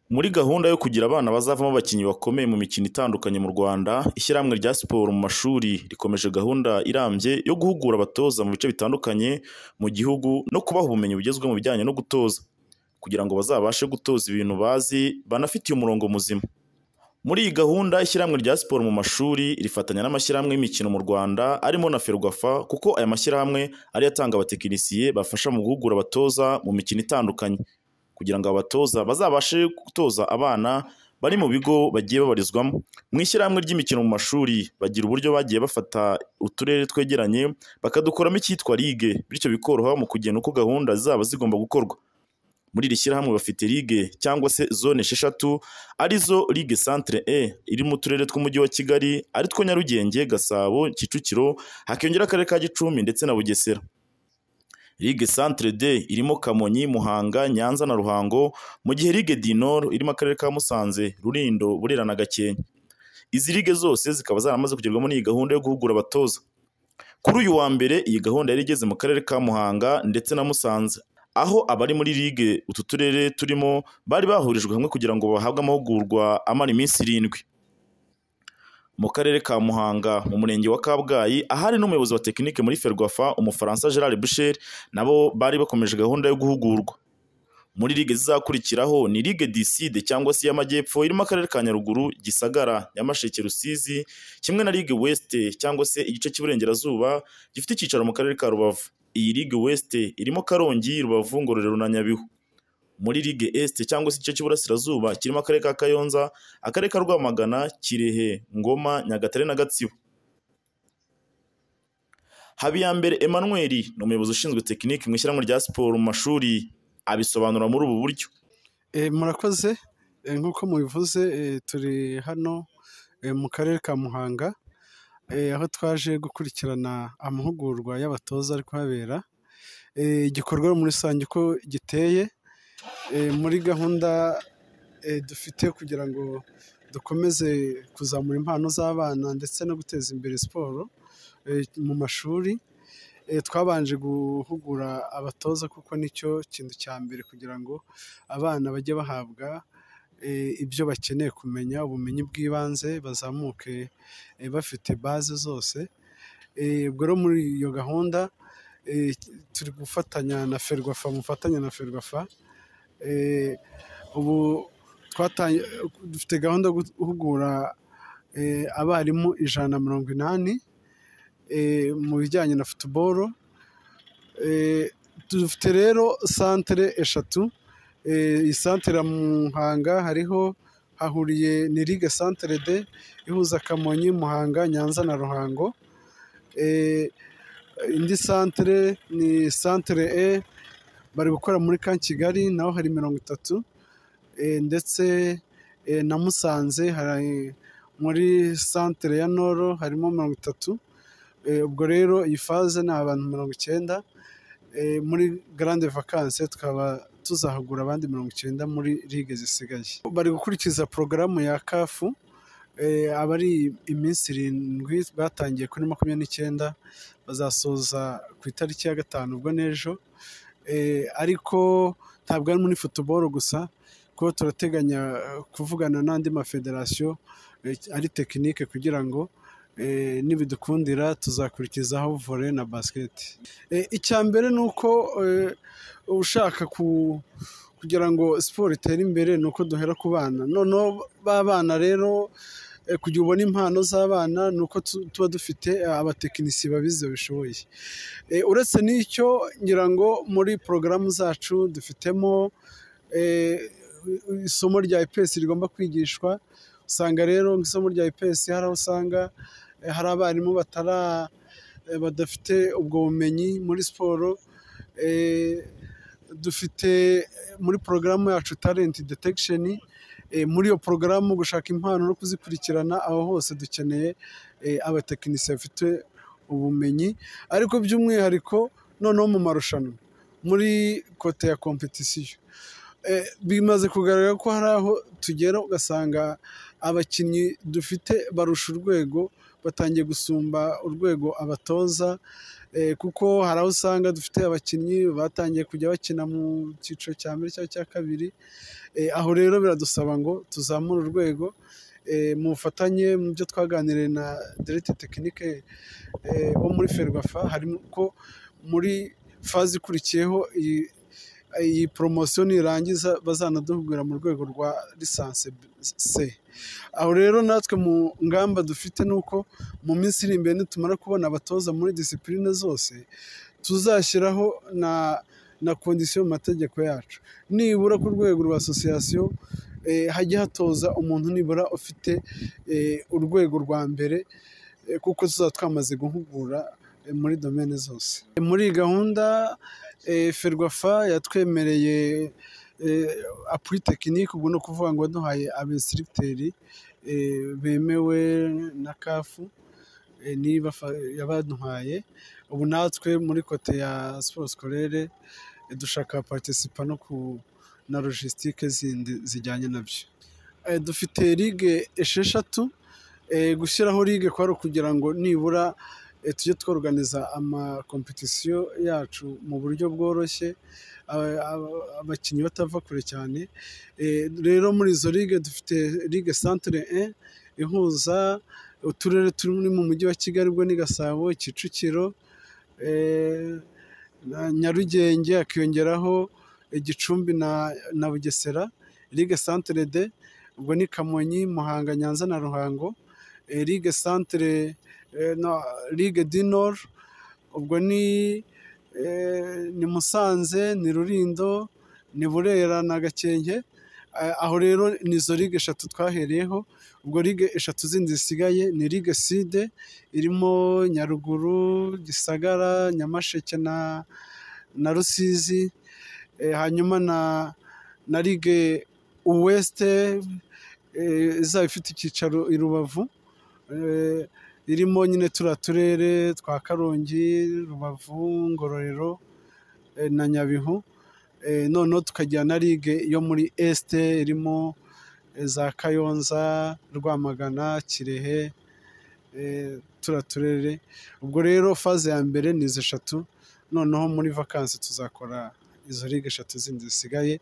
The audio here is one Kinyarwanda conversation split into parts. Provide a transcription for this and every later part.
Muri gahunda yo kugira abana bazavamo abakinnyi bakomeye mu mikino itandukanye mu Rwanda, Ishyirahamwe rya Siporo mu mashuri rikomeje gahunda irambye yo guhugura abatoza mu bice bitandukanye mu gihugu no kubaha ubumenyi bugezweho mu bijyanye no gutoza, kugira ngo bazabashe gutoza ibintu bazi banafitiye umurongo muzima. Muri iyi gahunda Ishyirahamwe rya Siporo mu mashuri rifatanya n'amashyirahamwe y'imikino mu Rwanda arimo na Ferwafa kuko aya mashyirahamwe ariyo atanga abatekinisiye bafasha mu guhugura abatoza mu mikino itandukanye, kugira ngo abatoza bazabashe gutoza abana bari mu bigo bagiye babarizwamo. Mu ishyirahamwe ry'imikino mu mashuri bagira uburyo bagiye bafata uturere twegeranye bakadukoramo icyitwa ligue, bityo bikoroha mu kugena uko gahunda zaba zigomba gukorwa. Muri iri shyirahamwe bafite ligue cyangwa se zone esheshatu arizo ligue centre E iri mu turere tw'umujyi wa Kigali aritwo Nyarugenge, Gasabo, Kicukiro, hakiyongeraho akarere ka Gicumbi ndetse na Bugesera. Ligue centre D irimo Kamonyi, Muhanga, Nyanza na Ruhango, mu gihe ligue du Nord irimo akarere ka Musanze, Rulindo, Burera na Gakenke. Izi ligue zose zikaba zaramaze kugerwamo n'iyi gahunda yo guhugura abatoza. Kuri uyu wa mbere iyi gahunda yari igeze mu karere ka Muhanga ndetse na Musanze, aho abari muri ligue utu turere turimo bari bahurijwe hamwe kugira ngo bahabwe amahugurwa amara iminsi irindwi. Mu karere ka Muhanga mu murenge wa Kabgayi ahari n'umuyobozi wa tekinike muri Ferwafa Umufaransa Gerard Boucher nabo bari bakomeje gahunda yo guhugurwa. Muri ligue zizakurikiraho ni ligue du Sud cyangwa se y'Amajyepfo irimo akarere ka Nyaruguru, Gisagara, Nyamasheke, Rusizi, kimwe na ligue West cyangwa se igice cy'Iburengerazuba gifite icyicaro mu karere ka Rubavu. Iyi ligue West irimo Karongi, Rubavu, Ngororero na Nyabihu. Muri ligue Est cyangwa se igice cy'Iburasirazuba kirimo akarere ka Kayonza, akarere ka Rwamagana, Kirehe, Ngoma, Nyagatare na Gatsibo. Habiyambere Emmanuel ni umuyobozi ushinzwe tekinike mu ishyirahamwe rya siporo mu mashuri abisobanura muri ubu buryo. Eh, murakoze Eh, nk'uko mubivuze eh, turi hano eh, mu karere ka Muhanga eh, aho twaje gukurikirana amahugurwa y'abatoza ari kuhabera Eh, igikorwa muri rusange uko giteye eh, muri gahunda eh, dufite kugira ngo dukomeze kuzamura impano z'abana ndetse no guteza imbere siporo eh, mu mashuri Eh, twabanje guhugura abatoza kuko nicyo kintu cya mbere kugira ngo abana bajye bahabwa eh, ibyo bakeneye kumenya ubumenyi bw'ibanze bazamuke eh, bafite baze zose Eh, ubwo rero muri iyo gahunda eh, turi gufatanya na ferwafa mufatanya na ferwafa Eh, ubu twatanye dufite gahunda yo guhugura eh, abarimu ijana na mirongo inani eh, mu bijyanye na futuboro Eh, dufite rero santere eshatu Eh, iyi santere ya muhanga hariho hahuriye ni ligue santere de ihuza kamonyi muhanga nyanza na ruhango Eh, indi santere ni santere e bari gukora muri ka kigali naho hari mirongo itatu Eh, ndetse eh, na musanze hari muri santere ya noro harimo mirongo itatu Eh, ubwo rero iyi faze ni abantu mirongo icyenda Eh, muri garande vakanse tukaba tuzahagura abandi mirongo icyenda muri ligue zisigaye bari gukurikiza porogaramu ya kafu eh, aba ari iminsi irindwi batangiye kuri makumyabiri n'icyenda bazasoza ku itariki ya gatanu ubwo n'ejo Eh, ariko ntabwo ari muri futuboro gusa kuko turateganya eh, kuvugana n'andi mafederasiyo eh, ari tekinike kugira ngo eh, nibidukundira tuzakurikizaho vore na basiketi Eh, icya mbere ni uko eh, ushaka ku- kugira ngo siporo itere imbere ni uko duhera ku bana noneho ba bana rero eh, kugira ubone impano z'abana ni uko tu- tuba dufite eh, abatekinisiye babizi babishoboye Eh, uretse n'icyo ngira ngo muri porogaramu zacu dufitemo eh, isomo rya IPS rigomba kwigishwa usanga rero nk'isomo rya IPS hari aho usanga eh, hari abarimu batara eh, badafite ubwo bumenyi muri siporo Eh, dufite eh, muri porogaramu yacu talent detection Eh, muri iyo porogaramu gushaka impano no kuzikurikirana aho hose dukeneye eh, abatekinisiye bafite ubumenyi ariko by'umwihariko noneho mu marushanwa muri kote ya kompetisiyo Eh, bimaze kugaragara ko hari aho tugera ugasanga abakinnyi dufite barusha urwego batangiye gusumba urwego abatoza kuko hari aho usanga dufite abakinnyi batangiye kujya bakina mu cyiciro cya mbere cyangwa icya kabiri aho rero biradusaba ngo tuzamure urwego mu bufatanye mu byo twaganiriye na derete tekinike bo muri ferwafa harimo ko muri faze ikurikiyeho iyi poromosiyo nirangiza bazanaduhugura mu rwego rwa lisansi se aho rero natwe mu ngamba dufite ni uko mu minsi iri imbere nitumara kubona abatoza muri disipurine zose tuzashyiraho na na kondisiyo mu mategeko yacu nibura ku rwego rwa asosiyasiyo hajye hatoza umuntu nibura ufite urwego rwa mbere kuko tuzaba twamaze guhugura muri domene zose muri iyi gahunda ferwafa yatwemereye apuri tekinike ubwo ni ukuvuga ngo duhaye abesiriteri bemewe na kafu niba yabaduhaye ubu natwe muri kote ya siporo sikorere dushaka partisipa no ku na logisitike zindi zijyanye nabyo dufite ligue esheshatu gushyiraho ligue kwari ukugira ngo nibura tujye tworoganiza amakompetisiyo yacu mu buryo bworoshye abakinnyi batava kure cyane rero muri izo ligue dufite ligue santire e ihuza uturere turi mu mujyi wa kigali ubwo ni gasabo kicukiro nyarugenge hakiyongeraho igicumbi na bugesera ligue santire de ubwo ni kamonyi muhanga nyanza na ruhango ligue santire ligue du nord ubwo ni ni musanze ni rurindo ni burera na gakenke aho rero ni izo ligue eshatu twahereyeho ubwo ligue eshatu zindi zisigaye ni ligue side irimo nyaruguru gisagara nyamasheke na na rusizi hanyuma na na ligue uwesite izaba ifite icyicaro i rubavu irimo nyine turiya turere twa karongi rubavu ngororero na nyabihu noneho tukagira na ligue yo muri esite irimo za kayonza rwamagana kirehe turiya turere ubwo rero faze ya mbere ni izi eshatu noneho muri vakansi tuzakora izo ligue eshatu zindi zisigaye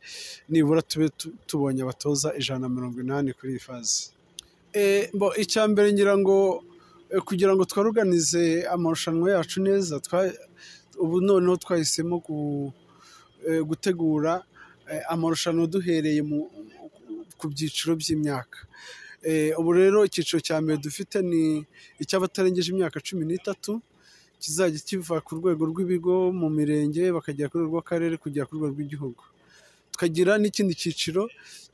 nibura tube tubonye abatoza ijana na mirongo inani kuri iyi faze icya mbere ngira ngo kugira ngo twaruganize amarushanwa yacu neza ubu noneho twahisemo gutegura amarushanwa duhereye ku byiciro by'imyaka ubu rero icyiciro cya mbere dufite ni icy'abatarengeje imyaka cumi n'itatu kizajya kiva ku rwego rw'ibigo mu mirenge bakagera ku rwego rw'akarere kugera ku rwego rw'igihugu tukagira n'ikindi cyiciro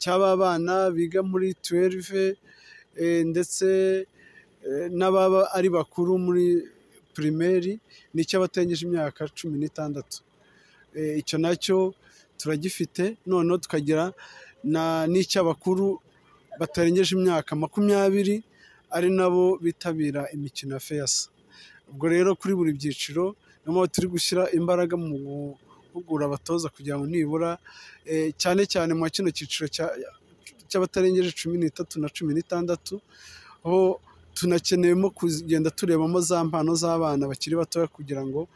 cy'aba bana biga muri tuwerive ndetse n'ababa ari bakuru muri pirimeri ni icy'abatengeje imyaka cumi n'itandatu icyo nacyo turagifite noneho tukagira n'icy'abakuru batarengeje imyaka makumyabiri ari nabo bitabira imikino ya feyasa ubwo rero kuri buri byiciro niyo mpamvu turi gushyira imbaraga mu guhugura abatoza kugira ngo nibura cyane cyane mu kino cyiciro cy'abatarengeje cumi n'itatu na cumi n'itandatu aho tunakeneyemo kugenda turebamo za mpano z'abana bakiri batoya kugira ngo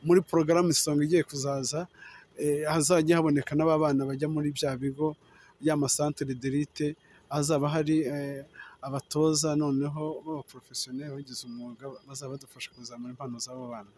muri porogaramu isonga igiye kuzaza hazajya haboneka n'ababana bajya muri bya bigo y'amasantere derite hazaba hari abatoza noneho b'abaporofesiyoneri bagize umwuga bazaba badufasha kuzamura impano z'abo bana